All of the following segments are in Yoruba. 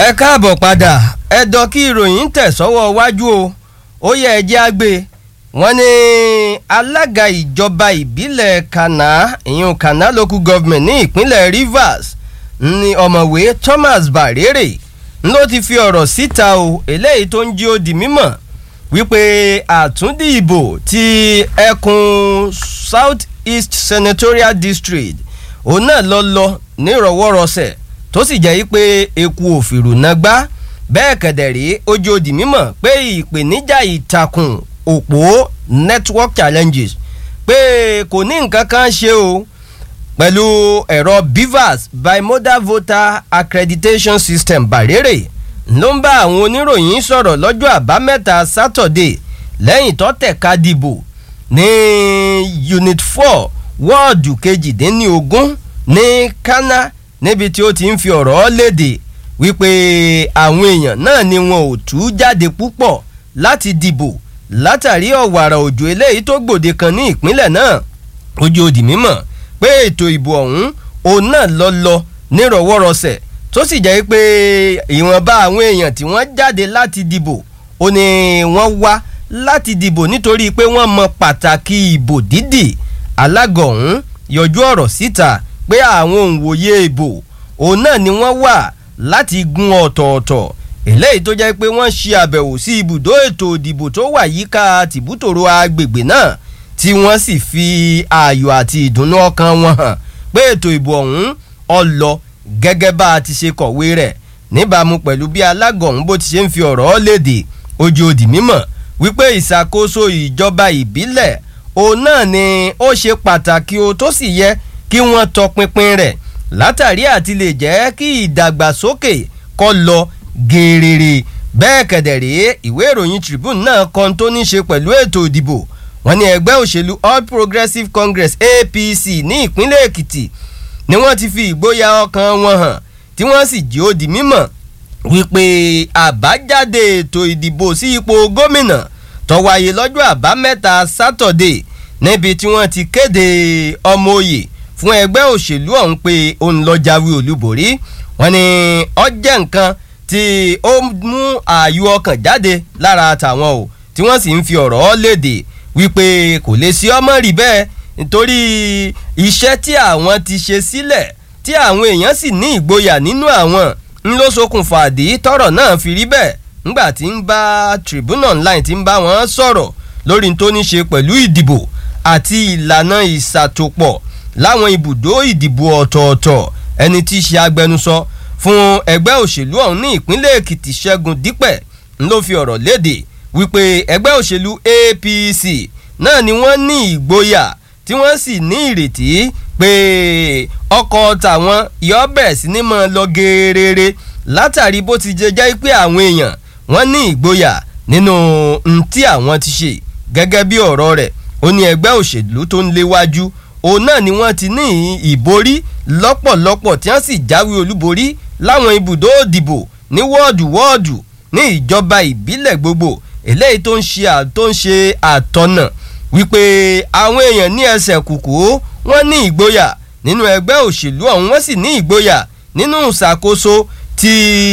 ẹ káàbọ̀ padà ẹ̀dọ̀ kí ìròyìn tẹ̀ sọ́wọ́ wájú o ó yẹ ẹ jẹ́ àgbè wọ́n ní alága ìjọba ìbílẹ̀ kana ìyún kana local government ní ìpínlẹ̀ Rivers ní ọ̀mọ̀wé Thomas Barere ló ti fi ọ̀rọ̀ síta o eléyìí tó ń jí ó di mímọ̀ wípé àtúndì ìbò ti ẹkùn South East Senatorial District òun náà lọ lọ nírọ̀wọ́rọsẹ̀ tó sì jẹ́ pé eku òfìrù náà gbá bẹ́ẹ̀ kẹ̀dẹ̀rí ojú òdì mímọ̀ pé ìpèníjà ìtàkùn òpó network challenges pé kò ní nǹkan kan ṣe o pẹ̀lú ẹ̀rọ BVAS bimodal voter accreditation system bàrèrè ló ń bá àwọn oníròyìn sọ̀rọ̀ lọ́jọ́ àbámẹ́ta Saturday lẹ́yìn tó tẹ̀ka dìbò ní unit four wọ́ọ̀dù kejìdínlógún ní Kana níbi tí ó ti ń fi ọ̀rọ̀ léde wípé àwọn èèyàn náà ni wọn ò tú jáde púpọ̀ láti dìbò látàrí ọ̀wàrà òjò eléyìí tó gbòde kan ní ìpínlẹ̀ náà ojú òdì mímọ̀ pé ètò ìbò ọ̀hún òun náà lọ lọ nírọ̀wọ́rọsẹ̀ tó sì jẹ́ pé ìwọ̀nba àwọn èèyàn tí wọ́n jáde láti dìbò ó ní wọ́n wá láti dìbò nítorí pé wọ́n mọ pàtàkì ìbò dídì alága ọ̀hún yọjú ọ̀rọ̀ síta pé àwọn òǹwòye ìbò òun náà ni wọ́n wà láti gun ọ̀tọ̀ọ̀tọ̀ eléyìí tó jẹ́ pé wọ́n ṣe àbẹ̀wò sí ibùdó ètò ìdìbò tó wà yíká tìbútòrò agbègbè náà tí wọ́n sì fi ayọ̀ àti ìdùnnú ọkàn wọn hàn pé ètò ìbò ọ̀hún ó lọ gẹ́gẹ́ bá a ti ṣe kọ̀wé rẹ̀ níbàámu pẹ̀lú bí alága ọ̀hún bó ti ṣe ń fi ọ̀rọ̀ léde ojú òdì mímọ̀ wípé ìṣàkóso ìjọba ìbílẹ̀ òun náà ni ó ṣe pàtàkì o tó sì yẹ kí wọ́n tọpinpin rẹ̀ látàrí àti lè jẹ́ kí ìdàgbàsókè kó lọ gèrèrè bẹ́ẹ̀ kẹ̀dẹ̀rẹ́ ìwé ìròyìn Tribune náà kan tó ní ṣe pẹ̀lú ètò ìdìbò wọ́n ní ẹgbẹ́ òṣèlú All Progressives Congress APC ní ìpínlẹ̀ Èkìtì ni wọ́n ti fi ìgboyà ọkàn wọn hàn tí wọ́n sì jí ó di mímọ̀ wípé àbájáde ètò ìdìbò sí ipò gómìnà tó wáyé lọ́jọ́ àbámẹ́ta Sátọ̀dé níbi tí wọ́n ti kéde ọmọ òye fún ẹgbẹ́ òṣèlú ọ̀hún pé òun lọ jáwé olúborí wọ́n ní ó jẹ́ nǹkan tí ó mú ààyò ọkàn jáde lára tàwọn o tí wọ́n sì ń fi ọ̀rọ̀ léde wípé kò lè sí ọmọ rí bẹ́ẹ̀ nítorí iṣẹ́ tí àwọn ti ṣe sílẹ̀ tí àwọn èèyàn sì ní ìgboyà nínú àwọn ń ló ṣokùnfà àdí tọ́rọ̀ náà fi rí bẹ́ẹ̀ ńgbà tí ń bá Tribune Online tí ń bá wọn sọ̀rọ̀ lórí tó ní ṣe pẹ̀lú ìdìbò àti ìlànà ìṣàtòpọ̀ láwọn ibùdó ìdìbò ọ̀tọ̀ọ̀tọ̀ ẹni tí í ṣe agbẹnusọ fún ẹgbẹ́ òṣèlú ọ̀hún ní ìpínlẹ̀ Èkìtì Ṣẹ́gun Dípẹ̀ ń ló fi ọ̀rọ̀ léde wípé ẹgbẹ́ òṣèlú APC náà ni wọ́n ní ìgboyà tí wọ́n sì ní ìrètí pé ọkọ̀ tàwọn yọ bẹ̀rẹ̀ sí ní máa lọ geerere látàrí bó ti jẹ́ jẹ́ pé àwọn èèyàn wọ́n ní ìgboyà nínú ohun tí àwọn ti ṣe gẹ́gẹ́ bí ọ̀rọ̀ rẹ̀ ó ní ẹgbẹ́ òṣèlú tó ń léwájú òun náà ni wọ́n ti ní ìborí lọ́pọ̀lọpọ̀ tí wọ́n sì jáwé olúborí láwọn ibùdó òdìbò ní wọ́ọ̀dù wọ́ọ̀dù ní ìjọba ìbílẹ̀ gbogbo eléyìí tó ń ṣe tó ń ṣe àtọ̀nà wípé àwọn èèyàn ní ẹsẹ̀ kùkú wọ́n ní ìgboyà nínú ẹgbẹ́ òṣèlú ọ̀hún wọ́n sì ní ìgboyà nínú ìṣàkóso ti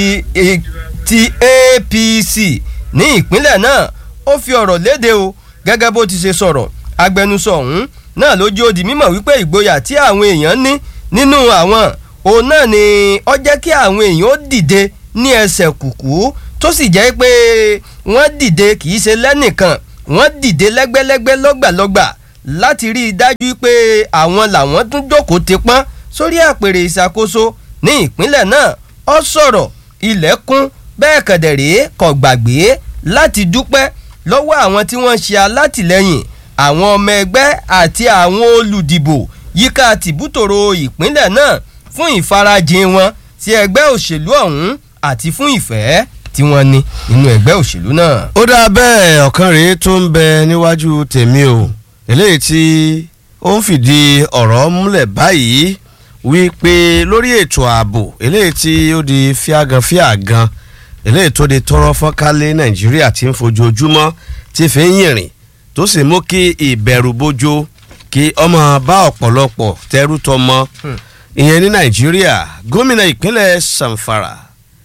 ti APC ní ìpínlẹ̀ náà ó fi ọ̀rọ̀ léde o gẹ́gẹ́ bó ti ṣe sọ̀rọ̀ agbẹnusọ ọ̀hún náà ló jẹ́ ó di mímọ̀ wípé ìgboyà tí àwọn èèyàn ní nínú àwọn òun náà ni ó jẹ́ kí àwọn èèyàn ó dìde ní ẹsẹ̀ kùkú tó sì jẹ́ pé wọ́n dìde kì í ṣe lẹ́nìkan wọ́n dìde lẹ́gbẹ́lẹ́gbẹ́ lọ́gbàlọ́gbà láti rí i dájú pé àwọn làwọn tún jókòó ti pọ́n sórí àpèrè ìṣàkóso ní ìpínlẹ̀ náà ó sọ̀rọ̀ ilẹ̀kùn bẹ́ẹ̀ kẹ̀dẹ̀rẹ́ kò gbàgbé láti dúpẹ́ lọ́wọ́ àwọn tí wọ́n ṣe alátìlẹ́yìn àwọn ọmọ ẹgbẹ́ àti àwọn olùdìbò yíká tìbútòrò ìpínlẹ̀ náà fún ìfarajìn wọn sí ẹgbẹ́ òṣèlú ọ̀hún àti fún ìfẹ́ tí wọ́n ní nínú ẹgbẹ́ òṣèlú náà. ó dáa bẹ́ẹ̀ ọ̀kan rèé tó ń bẹ níwájú tèmi o eléyìí tí ó ń fìdí ọ̀rọ̀ múlẹ̀ báyìí wípé lórí ètò ààbò eléyìí tí ó di fíagan fíagan eléyìí tó di tọrọ fọ́nkálé nàìjíríà tí ń fojoojúmọ́ tí fi ń yìnrìn tó sì mú kí ìbẹ̀rù bojo kí ọmọ bá ọ̀pọ̀lọpọ̀ tẹrú tọmọ ìyẹn ní nàìjíríà gómìnà ìpínlẹ̀ samfara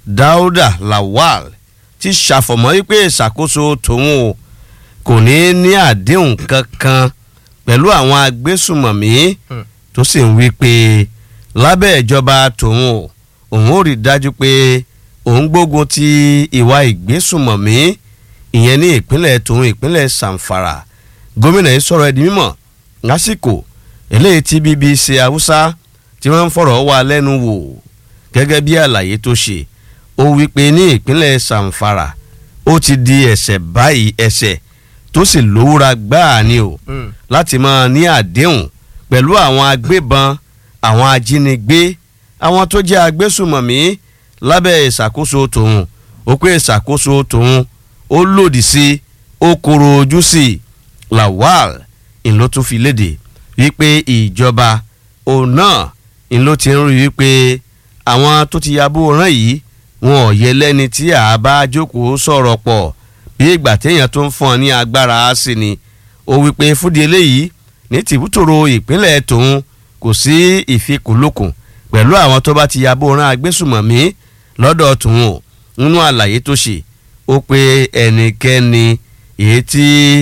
Dáúdà Lawal ti ṣàfọ̀mọ́ wípé ìṣàkóso tòun o kò ní ní àdéhùn kankan pẹ̀lú àwọn agbésùmọ̀mí tó sì ń wí pé lábẹ́ ìjọba tòun o òun ò rí dájú pé òun gbógun ti ìwà ìgbésùmọ̀mí ìyẹn ní ìpínlẹ̀ tòun ìpínlẹ̀ Zamfara gómìnà yìí sọ̀rọ̀ ẹ̀dí mímọ̀ lásìkò eléyìí tí BBC Haúsá tí wọ́n ń fọ̀rọ̀ wá lẹ́nu wò gẹ́gẹ́ bí àlàyé tó ṣe ó wí pé ní ìpínlẹ̀ Zamfara ó ti di ẹ̀ṣẹ̀ báyìí ẹ̀ṣẹ̀ tó sì lówúra gbáà ni o láti máa ní àdéhùn pẹ̀lú àwọn agbébọn àwọn ajínigbé àwọn tó jẹ́ agbésùmọ̀mí lábẹ́ ìṣàkóso tòun ó pé ìṣàkóso tòun ó lòdì sí ó koro ojú sí Lawal ìlú tún fi léde wípé ìjọba òun náà ìlú ti ń rí wípé àwọn tó ti yabó rán yìí wọn ò yẹ lẹ́ni tí a bá jókòó sọ̀rọ̀ pọ̀ bí ìgbà téèyàn tó ń fún ọ ní agbára sí ni ó wípé fúdi eléyìí ní tìbútòrò ìpínlẹ̀ tòun kò sí ìfikùnlukùn pẹ̀lú àwọn tó bá ti yabó rán agbésùmọ̀mí lọ́dọ̀ tòun o nínú àlàyé tó ṣe ó pé ẹnikẹ́ni èyí tí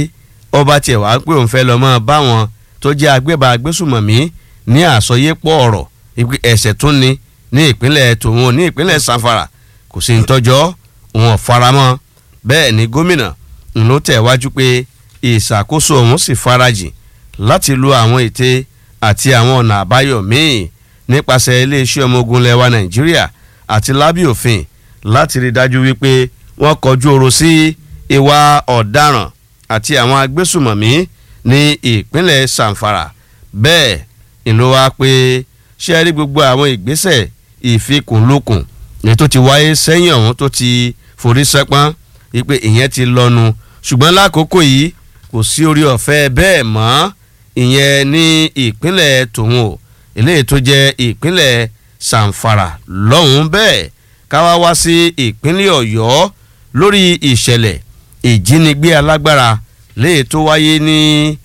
ọba tiẹ̀ wá pé òun fẹ́ lọ mọ́ báwọn tó jẹ́ agbébọn agbésùmọ̀mí ní àsọyépọ̀ ọ̀rọ̀ ẹ̀ṣẹ̀ tún ni ní ìpínlẹ̀ tòun ní ìpínlẹ̀ sanfara kò sí ntọ́jọ́ òun ọ̀faramọ́ bẹ́ẹ̀ ni gómìnà ló tẹ̀wájú pé ìṣàkóso òun sì farajìn láti lo àwọn ète àti àwọn ọ̀nà àbáyọ míì nípasẹ̀ iléeṣẹ́ ọmọ ogun lẹwa nàìjíríà àti lábẹ́ òfin láti rí dájú wípé wọ́n kọjú ọ̀rọ̀ sí ìwà ọ̀daràn àti àwọn agbésùmọ̀mí ní ìpínlẹ̀ sanfara bẹ́ẹ̀ ìlú wa pé ṣé ẹ rí gbogbo àwọn ìgbésẹ̀ ìfikùnlukùn ní tó ti wáyé sẹ́yìn ọ̀hún tó ti forí sẹ́pọ́n wípé ìyẹn ti lọ́nu ṣùgbọ́n lákòókò yìí kò sí orí ọ̀fẹ́ bẹ́ẹ̀ mọ́ ìyẹn ní ìpínlẹ̀ tòun o eléyìí tó jẹ́ ìpínlẹ̀ Zamfara lọ́hùn bẹ́ẹ̀ káwá wá sí ìpínlẹ̀ Ọ̀yọ́ lórí ìṣẹ̀lẹ̀ ìjínigbé alágbára léyìí tó wáyé ní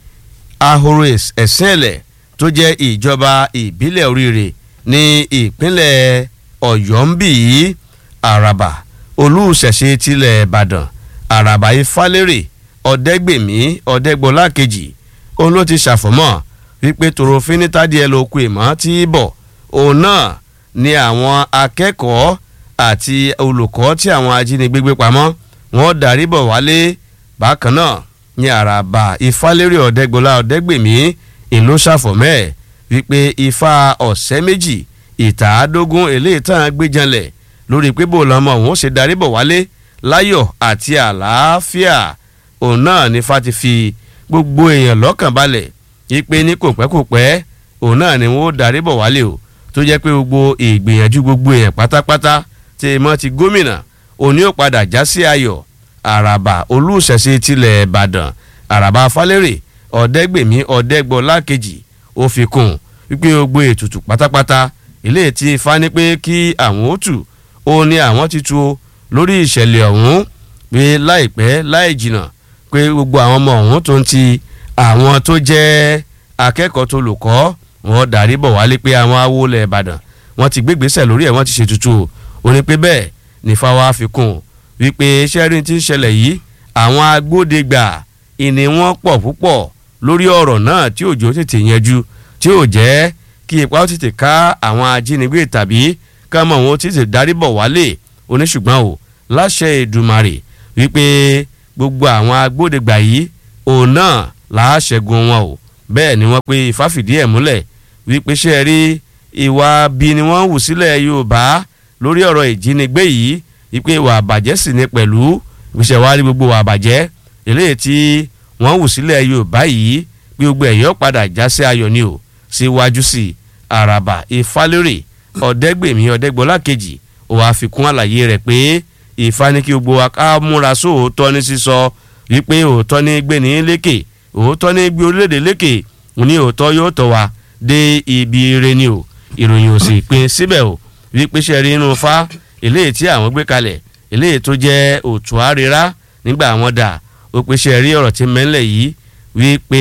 ahoro ẹ̀sìnẹ̀lẹ̀ tó jẹ́ ìjọba ìbílẹ̀ oríire ní ìpínlẹ̀ Ọ̀yọ́ ń bì í Àràbà olùṣẹ̀ṣe tilẹ̀ Ìbàdàn Àràbà Ifálérè Ọ̀dẹ́gbèmí Ọ̀dẹ́gbọlá kejì òun ló ti ṣàfọ̀mọ́ wípé tòròfin níta díẹ̀ ló kù ìmọ̀ tí bọ̀ òun náà ni àwọn akẹ́kọ̀ọ́ àti olùkọ́ tí àwọn ajínigbé gbé pamọ́ wọ́n darí bọ̀ wálé bákan náà ní Àràbà Ifálérè Ọ̀dẹ́gbọlá Ọ̀dẹ́gbèmí ìlú ṣàfọ̀mẹ́ wípé ifá ọ̀sẹ́ méjì ìtàádógún eléyìí tán gbéjanlẹ̀ lórí pé bò lọ́mọ òun ó ṣe darí bọ̀ wálé láyọ̀ àti àlàáfíà òun náà ní fa ti fi gbogbo èèyàn lọ́kàn balẹ̀ ipe ní kò pẹ́ kò pẹ́ òun náà ni wọ́n ó darí bọ̀ wálé o tó jẹ́ pé gbogbo ìgbìyànjú gbogbo èèyàn pátápátá tí mọ́ ti gómìnà òní ó padà já sí ayọ̀ àràbà olùṣẹ̀ṣe tilẹ̀ ìbàdàn àràbà falẹ́rẹ̀ ọ̀dẹ́gbèmí ọ̀dẹ́gbọ́lá kejì ó fi kún wípé gbogbo ètùtù pátápátá ilé tí ifá ní pé kí àwọn ó tù ó ní àwọn ti tu o lórí ìṣẹ̀lẹ̀ ọ̀hún pé láìpẹ́ láì jìnnà pé gbogbo àwọn ọmọ ọ̀hún tó ń ti àwọn tó jẹ́ akẹ́kọ̀ọ́ tó lò kọ́ wọn darí bọ̀ wálé pé àwọn awolẹ̀ ìbàdàn wọ́n ti gbégbèsè lórí ẹ̀ wọ́n ti ṣètùtù ó ní pé bẹ́ẹ̀ ní fáwa fi kún wípé sẹ́rin tí ń ṣẹlẹ̀ yìí àwọn agbódegbà ìní wọn pọ̀ púpọ̀ lórí ọ̀rọ̀ náà tí òjò tètè yanjú tí ò jẹ́ kí ipa ó tètè ká àwọn ajínigbé tàbí kámọ̀ wọn ó tètè darí bọ̀ wálé oníṣùgbọ́n o láṣẹ Èdùmàrè wípé gbogbo àwọn agbódegbà yìí òun náà làá ṣẹ́gun wọn o bẹ́ẹ̀ ni wọ́n pe Ifá fìdí ẹ̀ múlẹ̀ wípé ṣe rí ìwà bí ni wọ́n hù sílẹ̀ Yorùbá lórí ọ̀rọ̀ ìjínigbé yìí wípé ìwà àbàjẹ́ sì ni pẹ̀lú ìgbésẹ̀ wa rí gbogbo ìwà àbàjẹ́ eléyìí tí wọ́n hù sílẹ̀ Yorùbá yìí bí gbogbo ẹ̀yọ́ padà já sí ayọ̀ ni o síwájú sí Àràbà Ifálérè Ọ̀dẹ́gbèmí Ọ̀dẹ́gbọ́lá kejì ó wàá fi kún àlàyé rẹ̀ pé Ifá ní kí gbogbo wa ká múra sóòótọ́ ní sísọ wípé òótọ́ ní gbé ní lékè òótọ́ ní gbé orílẹ̀-èdè lékè ní òótọ́ yóò tọ́ wa dé ibi ire ni o ìròyìn ò sì pin síbẹ̀ o wípé ṣe rí inú fa eléyìí tí àwọn gbé kalẹ̀ eléyìí tó jẹ́ òtún àríra nígbà àwọn dà ó pé ṣe rí ọ̀rọ̀ tí mẹ́lẹ̀ yìí wípé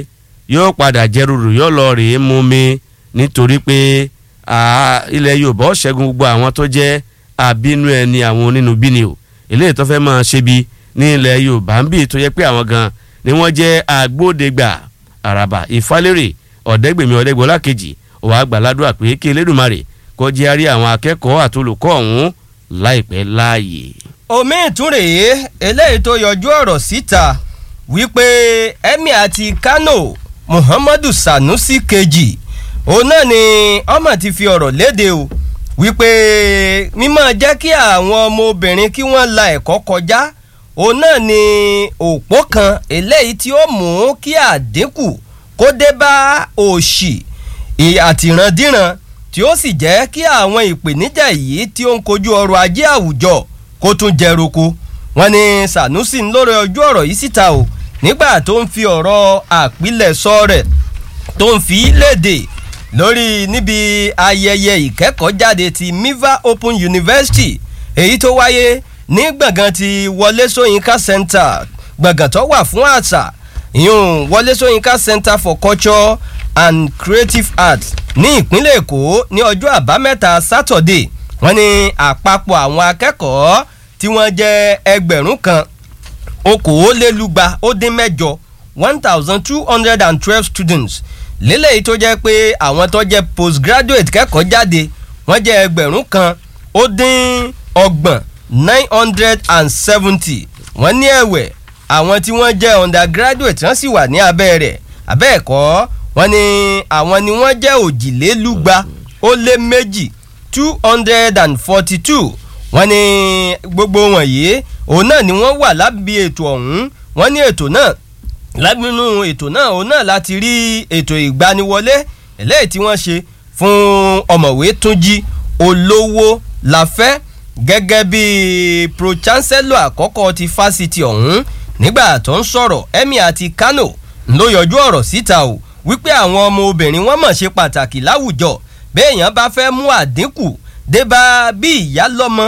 yóò padà jẹ́rùrù yóò lọ rèé mú mi nítorí pé ilẹ̀ Yorùbá ó ṣẹ́gun gbogbo àwọn tó jẹ́ àbínú ẹni àwọn onínúbíni o eléyìí tó fẹ́ máa ṣe bí ní ilẹ̀ yorùbá ń bì tó yẹ pé àwọn gan ni wọ́n jẹ́ agbódegbà àràbà ìfálérè ọ̀dẹ́gbèmí ọ̀dẹ́gbọ́lá kejì òwò àgbàládùn pé kí elédùnmarè kó jẹ́ àrí àwọn akẹ́kọ̀ọ́ àtolùkọ́ ọ̀hún láìpẹ́ láàyè. omi ìtúrè eléyìí tó yọjú ọ̀rọ̀ síta wípé emir àti kano muhammadu sanusi kejì òun náà ni ọmọ ti fi ọ̀rọ̀ léde o wípé mímọ́ jẹ́ kí àwọn ọmọbìnrin kí wọ́n la ẹ̀kọ́ kọjá òun náà ni òpó kan eléyìí tí ó mú kí àdínkù kó dé bá òṣì àtìrandíran tí ó sì jẹ́ kí àwọn ìpèníjà yìí tí ó ń kojú ọrọ̀ ajé àwùjọ kó tún jẹ roko wọn ni sanusi ń lórí ojú ọ̀rọ̀ yìí síta o nígbà tó ń fi ọ̀rọ̀ àpilẹ̀sọ rẹ̀ tó ń fi léde lórí níbi ayẹyẹ ìkẹ́kọ̀ọ́jáde ti miva open university èyí tó wáyé ní gbọ̀ngàn ti wọlé sóyínká center gbọ̀ngàn tó wà fún àṣà ìyún wọlé sóyínká center for culture and creative arts ní ìpínlẹ̀ èkó ní ọjọ́ àbámẹ́ta sátọ̀dé wọ́n ní àpapọ̀ àwọn akẹ́kọ̀ọ́ tí wọ́n jẹ́ ẹgbẹ̀rún kan okòólélúgba ó dín mẹ́jọ one thousand two hundred and twelve students lélẹ́yìí tó jẹ́ pé àwọn tó jẹ́ postgraduate kẹ́kọ̀ọ́ jáde wọ́n jẹ́ ẹgbẹ̀rún kan ó dín ọgbọ̀n nine hundred and seventy wọ́n ní ẹ̀wẹ̀ àwọn tí wọ́n jẹ́ undergraduate wọ́n sì wà ní abẹ́ rẹ̀ abẹ́ ẹ̀kọ́ wọ́n ní àwọn ni wọ́n jẹ́ òjìlélúgba ó lé méjì two hundred and forty two wọ́n ní gbogbo wọ̀nyí òun náà ni wọ́n wà lábí ètò ọ̀hún wọ́n ní ètò náà lábínú ètò náà òun náà láti rí ètò ìgbaniwọlé eléyìí tí wọ́n ṣe fún ọ̀mọ̀wé túnjí olówó láfẹ́ gẹ́gẹ́ bí pro chancellor àkọ́kọ́ ti fásitì ọ̀hún nígbà tó ń sọ̀rọ̀ emir àti kano ló yọjú ọ̀rọ̀ síta o wípé àwọn ọmọ obìnrin wọn mọ̀ ṣe pàtàkì láwùjọ béèyàn bá fẹ́ mú àdínkù débá bí ìyá lọ́mọ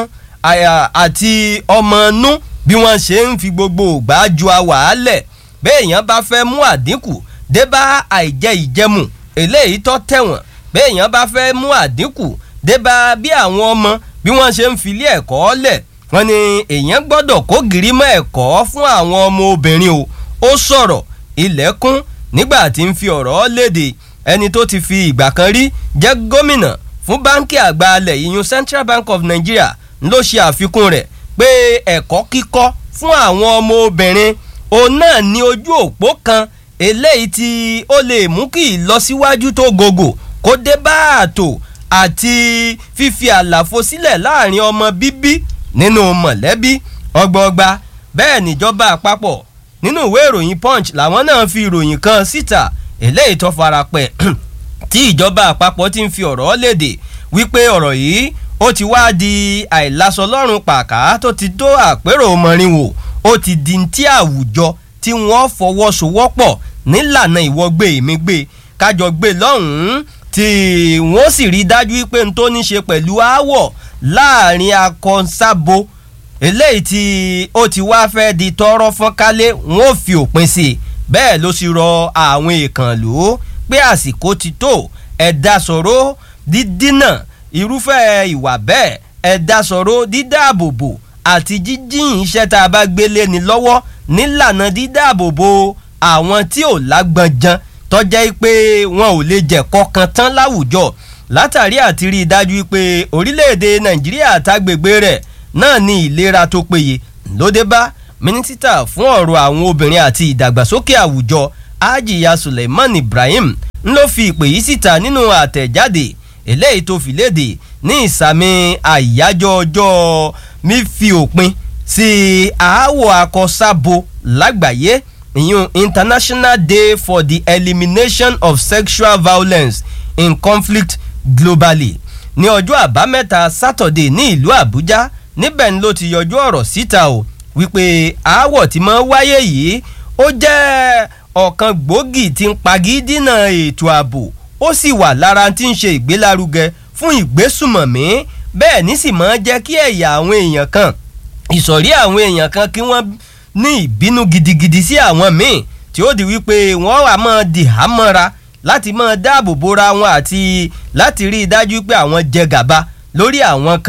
àti ọmọ nú bí wọ́n ṣe ń fi gbogbo ògbà ju àwàálẹ̀ béèyàn bá fẹ́ mú àdínkù débá àìjẹ ìjẹmù eléyìí tó tẹ̀wọ̀n béèyàn bá fẹ́ mú àdínkù débá bí àwọn ọmọ bí wọ́n ṣe ń filé ẹ̀kọ́ lẹ̀ wọ́n ní èèyàn gbọ́dọ̀ kó gìrìmọ̀ ẹ̀kọ́ fún àwọn ọmọ obìnrin o ó sọ̀rọ̀ ilẹ̀kùn nígbà tí ń fi ọ̀rọ̀ léde ẹni tó ti fi ìgbà kan rí jẹ́ gómìnà fún báńkì àgbà alẹ̀ ìyún Central Bank of Nigeria ló ṣe àfikún rẹ̀ pé ẹ̀kọ́ kíkọ́ fún àwọn ọmọ obìnrin òun náà ní ojú òpó kan eléyìí tí ó lè mú kí ìlọsíwájú tó gògò kó dé bá ààtò àti fífi àlàfo sílẹ̀ láàrin ọmọ bíbí nínú mọ̀lẹ́bí ọgbọọgba bẹ́ẹ̀ níjọba àpapọ̀ nínú ìwé ìròyìn punch làwọn náà fi ìròyìn kan síta eléyìí tó fara pẹ́ tí ìjọba àpapọ̀ ti ń fi ọ̀rọ̀ léde wípé ọ̀rọ̀ yìí ó ti wá di àìlàsọlọ́run pàká tó ti tó àpérò mọ̀rìnwó ó ti di ti àwùjọ tí wọ́n fọwọ́sowọ́pọ̀ nílànà ìwọ́gbé mi gbé kájọ gbé lọ́hùn-ún tí wọ́n sì rí dájú pé n tó ní ṣe pẹ̀lú aáwọ̀ láàrin akọ́nsábo eléyìí tí ó ti wá fẹ́ di tọrọ fọ́nkálé wọn ò fi òpin sí i bẹ́ẹ̀ ló sì rọ àwọn èèkàn lò ó pé àsìkò ti tó ẹ̀dá sọ̀rọ̀ dídínà irúfẹ́ ìwà bẹ́ẹ̀ ẹ̀dá sọ̀rọ̀ dídáàbòbò àti jíjìn iṣẹ́ tá a bá gbélé ni lọ́wọ́ nílànà dídáàbòbò àwọn tí ò lágbọ̀njan tọ́jẹ́ pé wọn ò lè jẹ̀kọ́ kan tán láwùjọ látàrí àti rí i dájú pé orílẹ̀-èdè nàìjíríà àtàgbègbè rẹ̀ náà ní ìlera tó péye lóde bá mínísítà fún ọ̀rọ̀ àwọn obìnrin àti ìdàgbàsókè àwùjọ ajiya suleiman ibrahim ń ló fi ìpè yìí síta nínú àtẹ̀jáde eléyìí tó fi léde ní ìsàmì àyájọ́ ọjọ́ mífi òpin sí aáwọ̀ akọ́sábo lágbàáyé ìyún international day for the elimination of sexual violence in conflict globally ní ọjọ́ àbámẹ́ta sátọ̀dé ní ìlú àbújá níbẹ̀ ni ló ti yọjú ọ̀rọ̀ síta o wípé aáwọ̀ tí máa ń wáyé yìí ó jẹ́ ọ̀kan gbòógì tí ń pagídínà ètò ààbò ó sì wà lára tí ń ṣe ìgbélárugẹ fún ìgbésùmọ̀mí bẹ́ẹ̀ ní sì máa ń jẹ́ kí ẹ̀yà àwọn èèyàn kan ìsọ̀rí àwọn èèyàn kan kí wọ́n ní ìbínú gidigidi sí àwọn míì tí ó di wípé wọ́n wà máa di hámọ́ra láti máa dáàbò bora wọn àti láti rí i dájú pé àwọn jẹ gàba lórí àwọn kan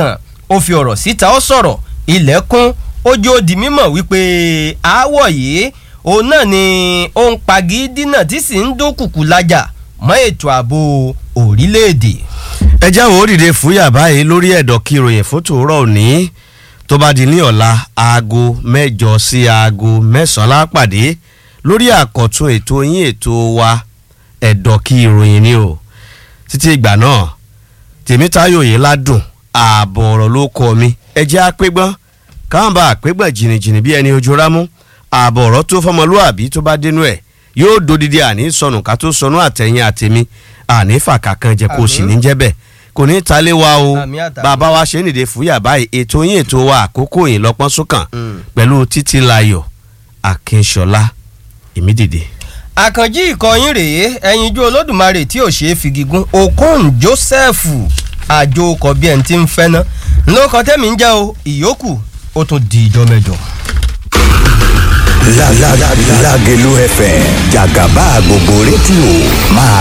ó fi ọ̀rọ̀ síta ó sọ̀rọ̀ ilẹ̀kùn ojú ó di mímọ̀ wípé aáwọ̀ yìí òun náà ni ó ń pagi dínà tí sì ń dúnkùkù lájà mọ́ ètò ààbò orílẹ̀-èdè. ẹ jáwọ́ ó dìde fúyà báyìí lórí ẹ̀dọ̀ kí ìròyìn fún tòórọ́ òní tó bá di ní ọ̀la aago mẹ́jọ sí aago mẹ́sàn-án lápàdé lórí àkọ́tún ètò yín ètò wa ẹ̀dọ̀ kí ìròyìn ni o títí ìgbà náà tèmítáyò yìí ládùn ààbọ̀ ọ̀rọ̀ ló kọ́ mi ẹ jẹ́ àpégbọ́n káwọn bá àpégbọ́n jìnnìjìnnì bí ẹni ojú rámú ààbọ̀ ọ̀rọ̀ tó fọmọlúàbí tó bá dénú ẹ̀ yóò dodidi àní sọnù ká tó sọnù àtẹ̀yìn àtẹ̀mí àní fàkà kan jẹ́ kó sì ní jẹ́ bẹ́ẹ̀ kò ní ta lé wa o Àmì àtàmì. bàbá wa ṣe é nìde fúyà báyìí ètò yín ètò wa àkókò yìí lọ́pọ́n sókàn pẹ̀lú títí layọ̀ akínṣọlá ìmídìde. àkànjí ìkọyín rèé ẹyinjú olódùmarè tí ò ṣe é figigún okon joseph àjò ọkọ̀ bí ẹni tí ń fẹ́ ná lóko tẹ́mi ń jẹ́ o ìyókù ó tún di ìjọ mẹ́jọ. La la la Lágelú FM jàgàbá gbogbo rédíò máa